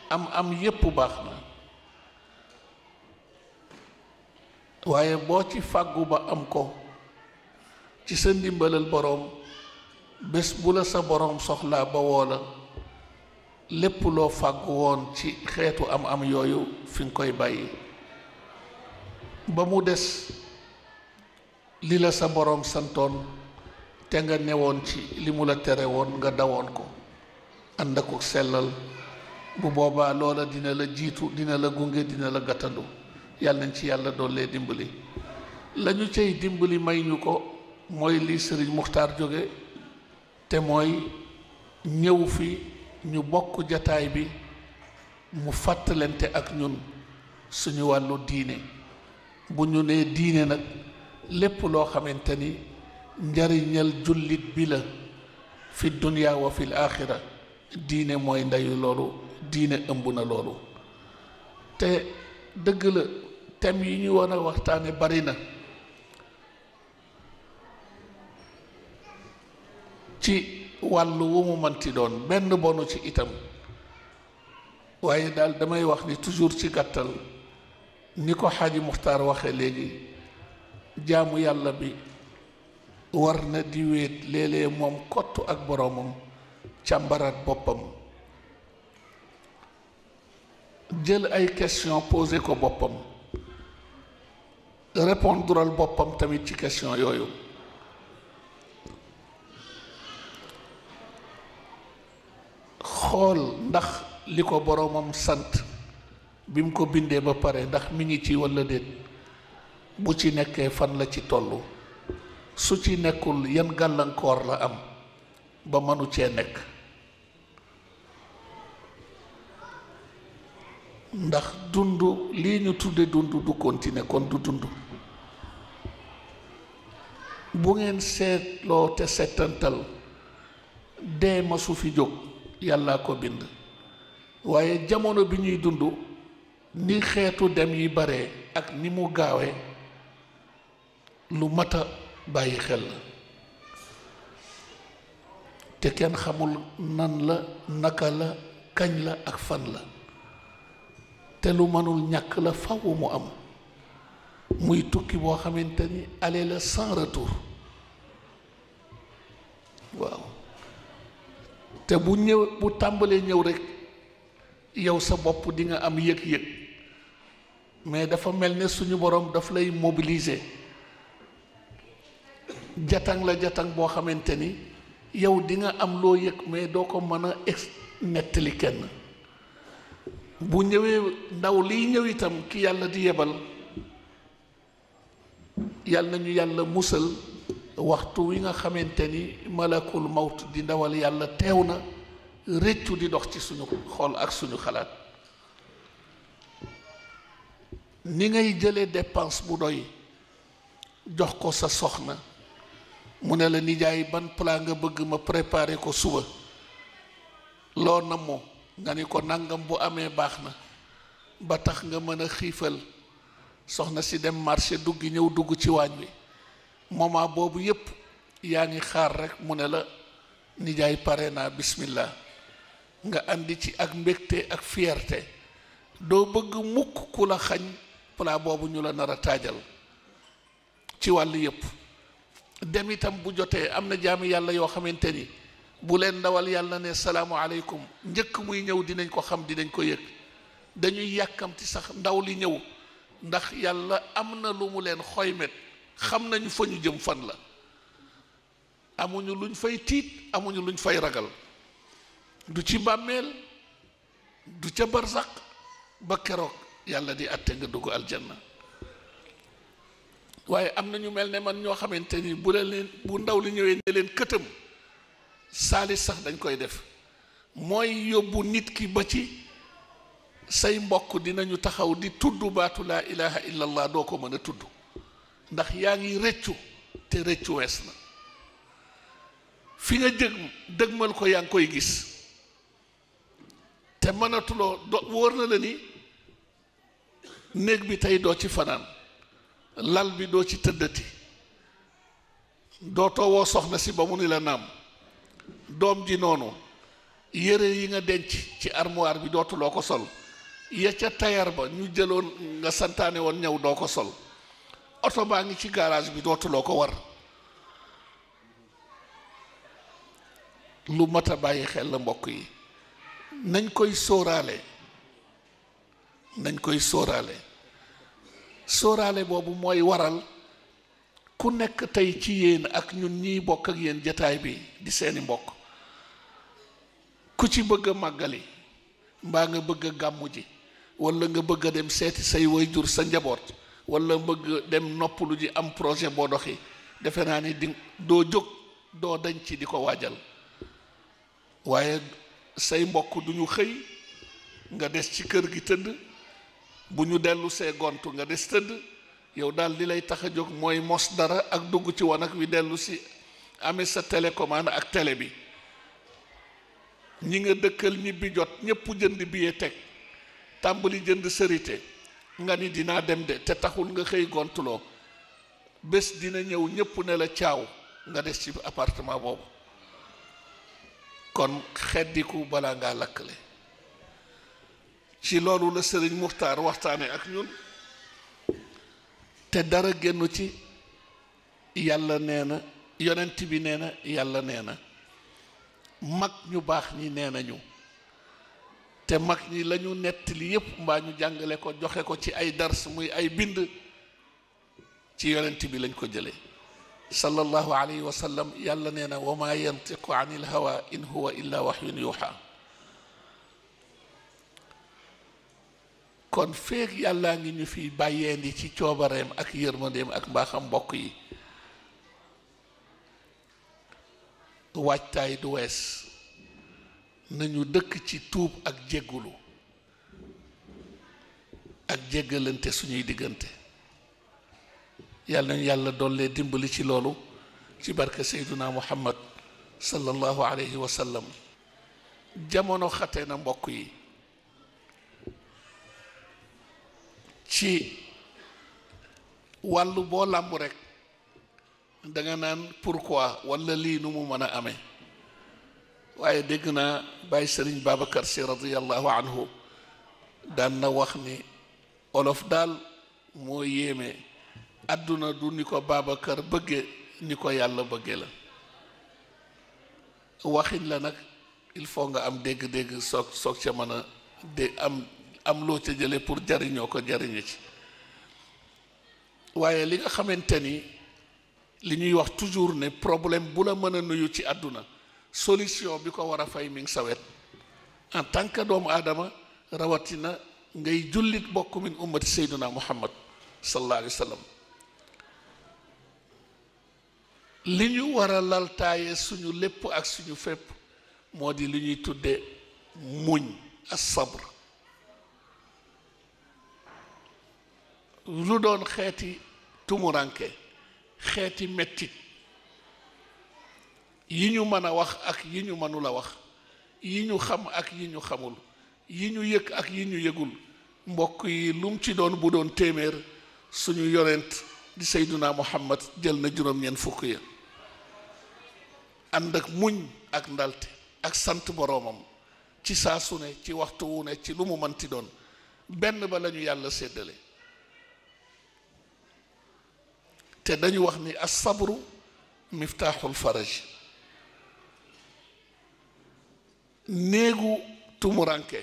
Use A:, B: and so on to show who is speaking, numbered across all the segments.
A: am am yépp baax na waaye boo ci fàggu ba am ko ci sa ndimbalal boroom bés bu la sa boroom soxlaa ba woo la lépp loo fàggu woon ci xeetu am am yooyu fi nga koy bàyyi ba mu des li la sa boroom santoon te nga newoon ci li mu la tere woon nga dawoon ko ànd ak sellal bu boobaa loola dina la jiitu dina la gunge dina la gàttandu yàlla nañ ci yàlla doollee dimbali lañu cay dimbali may ñu ko mooy li sëriñ muxtaar jóge te mooy ñëw fi ñu bokk jataay bi mu fàttalante ak ñun suñu wàllu diine bu ñu nee diine nag lépp loo xamante ni njariñal jullit bi la fi dunya wa fil aaxira diine mooy ndeyu loolu diine ëmb na loolu te dëgg la thème yi ñu war a waxtaane bari na ci wàllu wu mu manti doon benn bonu ci itam waaye daal damay wax ni toujours ci gàttal ni ko xaaji muxtaar waxe léegi jaamu yàlla bi war na di wéet léeg-léeg moom kottu ak boroomam càmbaraat boppam jël ay question posé ko boppam répondral boppam tamit ci question yooyu xool ndax li ko boroomam sant bi mu ko bindee ba pare ndax mi ngi ci walla déet bu ci nekkee fan la ci tollu su ci nekkul yan gàllankoor la am ba mënu cee nekk ndax dund lii ñu tudde dund du continuer kon du dund bu ngeen seetloo te seetantal dee ma su fi jóg yàllaa ko bind waaye jamono bi ñuy dund ni xeetu dem yi bare ak ni mu gaawee lu mat a bàyyi xel la te kenn xamul nan la naka la kañ la ak fan la te lu mënul ñàkk la faw mu am muy tukki boo xamante ni aller la sans retour waaw te bu ñëw bu tàmbalee ñëw rekk yow sa bopp di nga am yëg-yëg mais dafa mel ne suñu borom daf lay mobiliser jatang la jatang boo xamante ni yow di nga am loo yëg mais doo ko mën a ex nettali kenn bu ñëwee ndaw liy ñëw itam ki yàlla di yebal yàlla nañu yàlla musal waxtu wi nga xamante ni malakul mawt di ndawal yàlla teew na rëccu di dox ci suñu xol ak suñu xalaat ni ngay jëlee dépense bu doy jox ko sa soxna mu ne la nijaay ban plat nga bëgg ma préparer ko suba loo na moo nga ni ko nangam bu amee baax na ba tax nga mën a xiifal soxna si dem marché duggi ñëw dugg ci waañ wi moment boobu yépp yaa ngi xaar rek mu ne la nijaay pare naa bismillah nga andi ci ak mbégte ak fierté doo bëgg mukk ku la xañ plat boobu ñu la nar a taajal ci wàll yépp dem itam bu jotee am na jaami yàlla yoo xamante ni bu leen ndawal yàlla ne salaamualeykum njëkk muy ñëw dinañ ko xam dinañ ko yëg dañuy yàkkamti sax ndaw li ñëw ndax yàlla am na lu mu leen xoymet xam nañu fa ñu jëm fan la amuñu luñ fay tiit amuñu luñ fay ragal du ci bàmmeel du ca barsaq ba keroog yàlla di àtte nga dugg aljanna waaye am na ñu mel ne man ñoo xamante ni bu leen bu ndaw li ñëwee ne leen këtam saalis sax dañ koy def mooy yóbbu nit ki ba ci say mbokk dinañu taxaw di tudd baatu laa ilaha illallah doo ko mën a tudd ndax yaa ngi rëccu te rëccu wees na fi nga jëg dëgmal ko yaa ngi koy gis te mënatuloo do wóor na la ni néeg bi tey doo ci fanaan lal bi doo ci tëddati dootoo woo soxna si ba mu ni la naam doom ji noonu yére yi nga denc ci armoire bi dootuloo ko sol ya ca tayar ba ñu jëloon nga santaane woon ñëw doo ko sol oto baa ngi ci garage bi dootuloo ko war lu mat a bàyyi xel la mbokk yi nañ koy sóoraale nañ koy sóoraale sóoraale boobu mooy waral ku nekk tey ci yéen ak ñun ñiy bokk ak yéen jataay bi di seeni mbokk ku ci bëgg a màggali mbaa nga bëgg a gàmmu ji walla nga bëgg a dem seeti say waajur sa njaboot walla bëgg dem noppalu ji am projet boo doxi defe naa ni di doo jóg doo dañ ci di ko waajal waaye say mbokk duñu xëy nga des ci kër gi tëdd bu ñu dellu see gontu nga des tëdd yow daal li lay tax a jóg mooy mos dara ak dugg ci wanag wi dellu si amee sa télécommande ak télé bi ñi nga dëkkal ñibbi jot ñépp jënd billet teg tàmbali jënd sërite nga ni dinaa dem de te taxul nga xëy gontuloo bés dina ñëw ñépp ne la caaw nga des ci appartement boobu kon xeddiku balaa ngaa lakkale ci loolu la sëriñ muxtaar waxtaane ak ñun te dara génnu ci yàlla nee na yonent bi nee na yàlla nee na mag ñu baax ñi nee nañu te mag ñi lañu nettali yépp mbaa ñu jàngale ko joxe ko ci ay dars muy ay bind ci yonent bi lañ ko jële sallallahu alayhi wa sallam yàlla nee na wa ma yantiqu an il hawa in huwa illa waxyun yuuxa kon feeg yàllaa ngi ñu fi bàyyeendi ci coobareem ak yërmandeem ak mbaaxam mbokk yi waajtaay du wees nañu dëkk ci tuub ak jéggulu ak jéggalante suñuy diggante yàlla nañu yàlla dollee dimbali ci loolu ci barke seyduna muhammad sallallahu alayhi wa sallam jamono xate na mbokk yi ci wàllu boo làmb rekk danga naan pourquoi walla lii nu mu mën a amee waaye dégg naa bàyyi sëriñ Babacar si radiyallahu anhu daan na wax ni olof daal moo yéeme àdduna du ni ko Babacar bëgge ni ko yàlla bëgge la waxin la nag il faut nga am dégg-dégg soog soog ca mën a dé am am loo ca jële pour jariñoo ko jariñu ci waaye li nga xamante ni li ñuy wax toujours ne problème bu la mën a nuyu ci àdduna solution bi ko war a fay mi ngi sa wet en tant que doomu aadama rawatina ngay jullit bokk min ummati sayduna muhammad sallallahu alayhi wa sallam li ñu war a laltaaye suñu lépp ak suñu fépp moo di li ñuy tudde muñ as sabr lu doon xeeti tumuranke xeeti mettit yi ñu mën a wax ak yi ñu mënul a wax yi ñu xam ak yi ñu xamul yi ñu yëg ak yi ñu yëgul mbokk yi lum ci doon bu doon téeméer suñu yonent di Seyduna Muhammad jël na juróom-ñeent fukk ya ànd ak muñ ak ndalte ak sant boroomam ci saa su ne ci waxtu wu ne ci lu mu mënti doon benn ba lañu yàlla séddale te dañu wax ni as-sabru miftaaxul faraj néegu tumuranke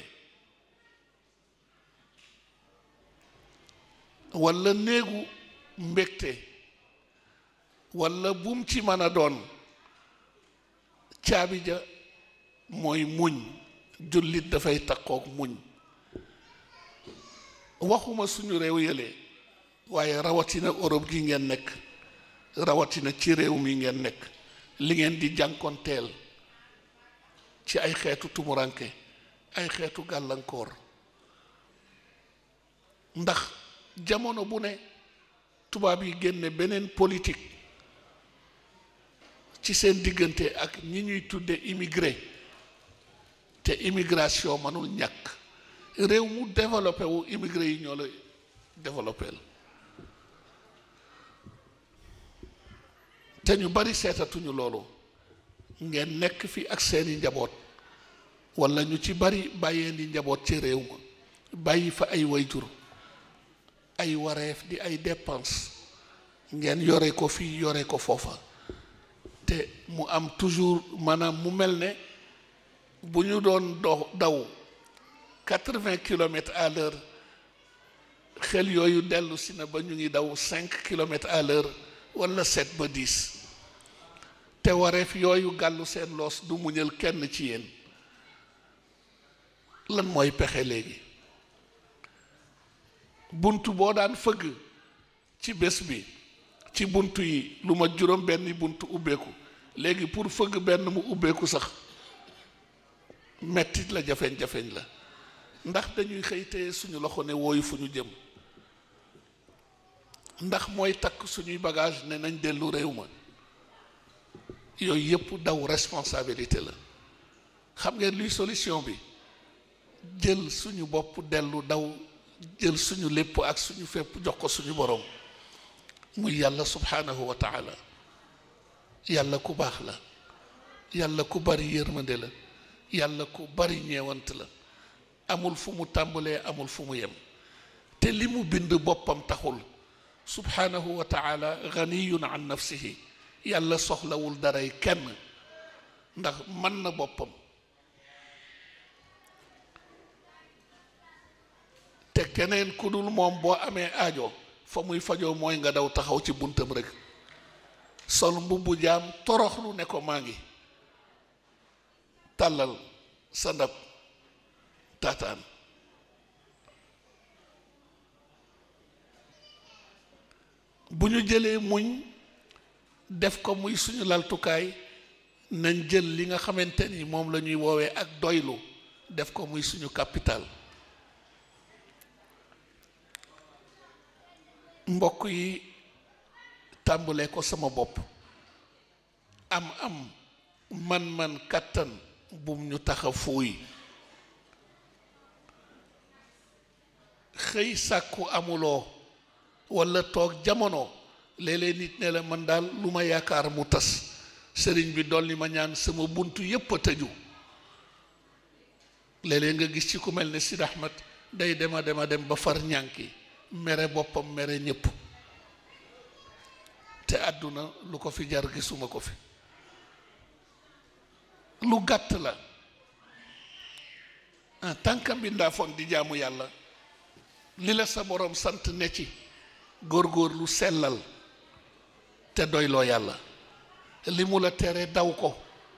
A: walla néegu mbégte walla bum ci mën a doon caabi ja mooy muñ jullit dafay takkook muñ waxuma suñu réew yële waaye rawatina Europe gi ngeen nekk rawatina ci réew mi ngeen nekk li ngeen di jànkonteel ci ay xeetu tumuranke ay xeetu gàllankoor ndax jamono bu ne tubaab yi génne beneen politique ci seen diggante ak ñi ñuy tudde immigré te immigration mënul ñàkk réew mu développé wu immigré yi ñoo la développé la te ñu bari seetatuñu loolu ngeen nekk fi ak seeni njaboot walla ñu ci bari bàyyee di njaboot ci réew ma bàyyi fa ay wayjur ay wareef di ay dépense ngeen yore ko fii yore ko foofa te mu am toujours maanaam mu mel ne bu ñu doon do daw quatre-vingts kilomètres à l'heure xel yooyu dellu si na ba ñu ngi daw cinq kilomètres à l'heure wala sept ba dix te wareef yooyu gàllu seen loos du muñal kenn ci yéen lan mooy pexe léegi bunt boo daan fëgg ci bés bi ci bunt yi lu ma juróom benn bunt ubbeeku léegi pour fëgg benn mu ubbeeku sax mettit la jafeñ-jafeñ la ndax dañuy xëy téye suñu loxo ne wooyu fu ñu jëm ndax mooy takk suñuy bagage ne nañ dellu réew ma yooyu yëpp daw responsabilité la xam ngeen luy solution bi jël suñu bopp dellu daw jël suñu lépp ak suñu fépp jox ko suñu borom muy yàlla subhanahu wa taala yàlla ku baax la yàlla ku bari yërmande la yàlla ku bari ñeewant la amul fu mu tàmbalee amul fu mu yem te li mu bind boppam taxul subhanahu wa taala ganiyun an nafsihi yàlla soxlawul daray kenn ndax mën na boppam te keneen ku dul moom boo amee aajo fa muy fajoo mooy nga daw taxaw ci buntam rek sol mbubbu jaam toroxlu ne ko maa ngi tàllal sa ndab taataan bu ñu jëlee muñ def ko muy suñu laltukaay nañ jël li nga xamante ni moom la ñuy woowee ak doylu def ko muy suñu capital mbokk yi tàmbalee ko sama bopp am am man-man kàttan bum ñu tax a fuuy xëy sàkku amuloo walla toog jamono léeg-léeg nit ne la man daal lu ma yaakaar mu tas sëriñ bi dolli ma ñaan sama bunt yépp a tëju léeg-léeg nga gis ci ku mel ne Sid Ahmed day dema dema dem ba far ñànki mere boppam mere ñépp te àdduna lu ko fi jar gisuma ko fi lu gàtt la en tant que mbindaafoon di jaamu yàlla li la sa boroom sant ne ci góor-góor lu sellal te doyloo yàlla li mu la tere daw ko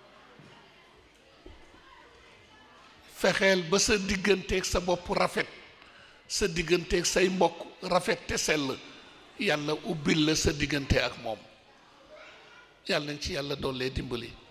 A: fexeel ba sa digganteeg sa bopp rafet sa digganteeg say mbokk rafet te sell yàlla ubbil la sa diggante ak moom yàlla nañ ci yàlla doollee dimbali